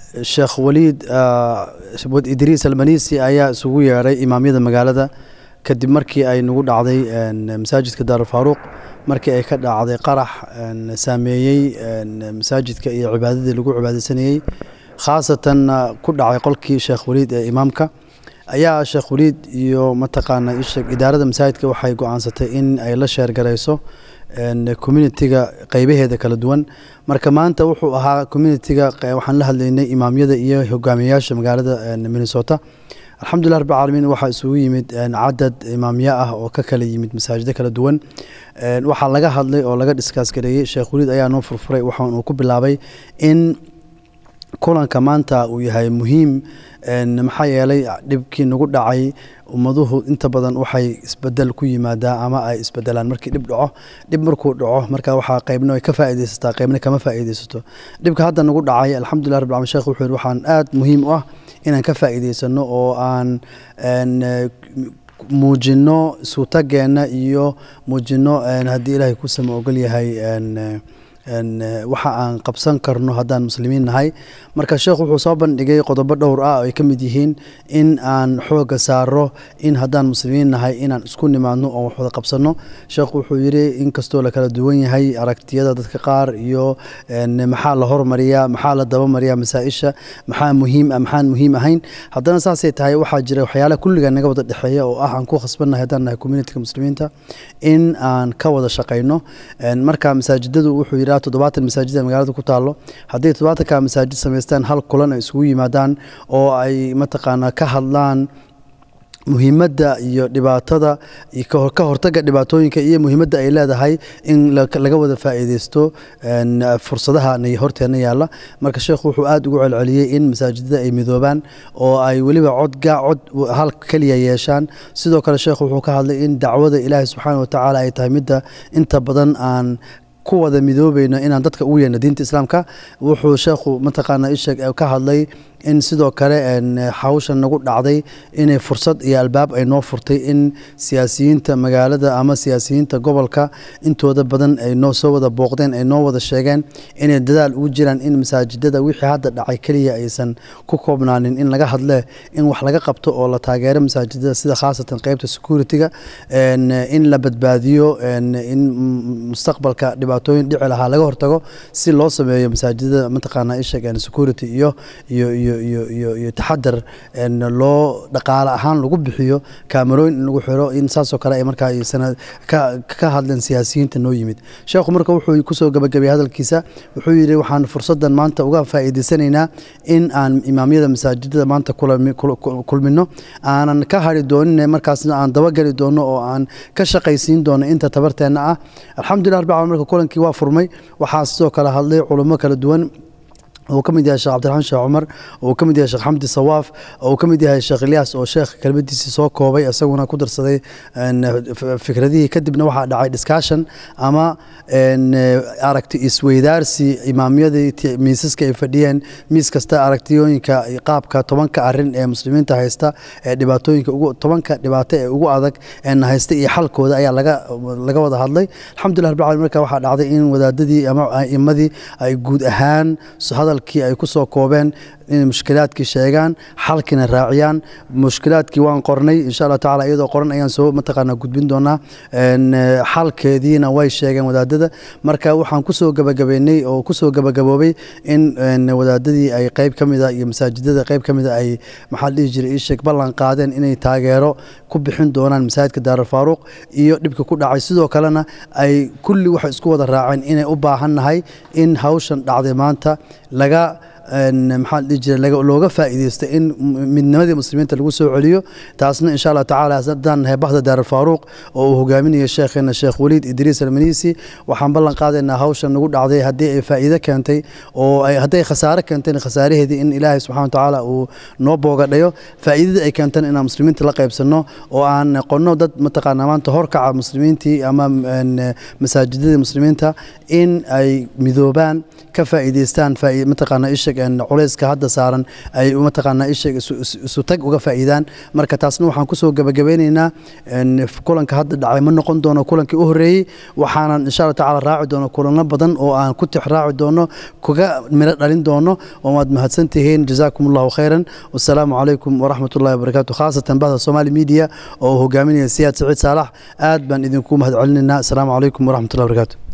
sheekh waliid wad idriis almanisi ayaa isugu yeedhay imaamyada magaalada kadib markii ay nagu dhacday masaajidka daarulfaaruuq markii ay ka dhacday qarax saameeyey masaajidka iyo cibaadadii lagu cibaadeysanayey khaasatan ku dhacay qolkii sheekh waliid ee imaamka ayaa sheekh waliid iyo mataqaana isheeg idaarada masaajidka waxay go-aansatay in ay la sheergarayso communitiga qeybaheeda kala duwan marka maanta wuxuu ahaa communitiga waxaan la hadlaynay imaamyada iyo hogaamiyayaasha magaalada minnesota alxamdulilah rabbi caalamiin waxaa isugu yimid cadad imaamyo ah oo ka kala yimid masaajido kala duwan waxaa laga hadlay oo laga dhiskaas gareeyey sheekh waliid ayaa noo furfuray waxaan uu ku bilaabay in kulanka maanta uu yahay muhiim maxaa yeelay dhibkii nagu dhacay ummaduhu inta badan waxay isbedel ku yimaadaa ama ay isbedelaan markii dhib dhaco dhib markuu dhaco marka waxaa qaybna ay ka faa'iidaysataa qaybna kama faa'iidaysato dhibka hadda nagu dhacay alxamdulilah rabbil caalamiin sheekh wuxuu yidhi waxaan aad muhiim u ah inaan ka faa'iidaysano oo aan muujino suutageenna iyo muujino haddii ilaahay ku sama ogol yahay waxa aan qabsan karno haddaan muslimiin nahay marka sheekhu wuxuu soo bandhigay qodobo dhowr ah oo ay ka mid yihiin in aan xooga saaro in haddaan muslimiin nahay inaan isku nimaadno oo wax wada qabsanno sheekhu wuxuu yidhi inkastoo la kala duwan yahay aragtiyada dadka qaar iyo maxaa la hormariyaa maxaa la dabamariyaa masaa-isha maxaa muhiim ah maxaan muhiim ahayn haddana saasay tahay waxaa jira waxyaalaha kulliga naga wada dhexeeya oo ah aan ku khasbannahay haddaan nahay communityga muslimiinta in aan ka wada shaqayno marka masaajidadu wuxuu yidhi toddobaatan masaajida magaalada ku taalo haddii toddobaatanka masaajid samaystaan hal kulan ay isugu yimaadaan oo ay mataqaanaa ka hadlaan muhiimadda iyo dhibaatada ka hortaga dhibaatooyinka iyo muhiimadda ay leedahay in laga wada faa'iideysto fursadaha horteena yaalla marka sheekhu wuxuu aada ugu celceliyey in masaajidada ay midoobaan oo ay weliba codga cod hal keliya yeeshaan sidoo kale sheekhu wuxuu ka hadlay in dacwada ilaahi subxaana wa tacaala ay tahay midda inta badan aan ku wada midoobayno inaan dadka ugu yeerno diinta islaamka wuxuu sheekhu mataqaana isheeg ka hadlay in sidoo kale hawshan nagu dhacday inay fursad iyo albaab ay noo furtay in siyaasiyiinta magaalada ama siyaasiyiinta gobolka intooda badan ay noo soo wada booqdeen ay noo wada sheegeen inay dadaal ugu jiraan in masaajidada wixii hadda dhacay keliya aysan ku koobnaanin in laga hadle in wax laga qabto oo la taageero masaajidada sida khaasatan qeybta security-ga in la badbaadiyo in mustaqbalka dhibaatooyin dhici lahaa laga hortago si loo sameeyo masaajidada mataqaana isheeg security iyo iyo iyo iyo iyo iyo taxadar loo dhaqaale ahaan lagu bixiyo kaamarooyin in lagu xiro in saasoo kale ay markaa ka hadleen siyaasiyiinta noo yimid sheekhu marka wuxuu kusoo gabagabay hadalkiisa wuxuu yidhi waxaan fursaddan maanta uga faa'iidaysanaynaa in aan imaamyada masaajidada maanta kulmino aanan ka hari doonin markaasna aan dabageli doono oo aan ka shaqaysiin doono inta tabarteenna ah alxamdulillah rabbil caalamiin marka kulankii waa furmay waxaa sidoo kale hadlay culummo kala duwan uu ka mid yahay sheekh cabdiraxmaan sheekh cumar uu ka mid yahay sheekh xamdi sawaaf uu ka mid yahay sheekh ilyaas oo sheekh kelmadiisii soo koobay isaguna ku darsaday fikradihii kadibna waxaa dhacay discussion ama aragti isweydaarsi imaamyadii miisaska ay fadhiyeen miis kasta aragtiyooyinka qaabka tobanka arin ee muslimiinta haysta ee dhibaatooyinka tobanka dhibaato ee ugu adag ee haysta iyo xalkooda ayaa laga wada hadlay alxamdulillah rabbil caalamiin marka waxaa dhacday in wadaadadii ama a'imadii ay guud ahaan hadalkii ay ku soo koobeen inay mushkilaadkii sheegaan xalkiina raaciyaan mushkilaadkii waan qornay insha allah tacala iyadoo qoran ayaan soo mataqaanaa gudbin doonaa xalkeediina way sheegeen wadaadada marka waxaan kusoo gabagabeynay oo kusoo gabagaboobay in wadaadadii ay qeyb ka mida iyo masaajidada qeyb ka mida ay maxaa dhihi jiray iisheeg ballan qaadeen inay taageero ku bixin doonaan masaajidka daarulfaaruuq iyo dhibka ku dhacay sidoo kalena ay kulli waxay isku wada raaceen inay u baahan nahay in hawshan dhacday maanta laga maxaa dhihi jiray looga faa'iideysto in midnimadii muslimiinta lagu soo celiyo taasna insha allah tacaala haddaan nahay bahda daarulfaaruuq oo uu hogaaminayo sheekheena sheekh waliid idriis almanisi waxaan ballan qaadaynaa hawshan nagu dhacday haddii ay faa'iido keentay oo hadday khasaare keentayna khasaaraheedii in ilaahay subxana wa tacaala uu noo boogadhayo faa'iidada ay keentana inaan muslimiinta la qaybsanno oo aan noqonno dad mataqaanaa maanta horkaca muslimiintii ama masaajidadii muslimiinta in ay midoobaan ka faa'iideystaan mataqaanaa ishag culeyska hadda saaran ay mataqaanaa isheeg isu tag uga faa'iidaan marka taasna waxaan kusoo gabagabeyneynaa kulanka hadda dhacay ma noqon doono kulankii u horeeyey waxaanan insha allah tacaala raaci doono kulano badan oo aan ku tix raaci doono kuga miro dhalin doono oo waad mahadsantihiin jazaakum allahu khayran wasalaamu calaykum waraxmat ullahi wabarakaatu khaasatan bahda somali media oo hogaaminaya siyaad saciid saalax aad baan idinku mahad celinaynaa asalaamu calaykum waraxmat ullahi wabarakatu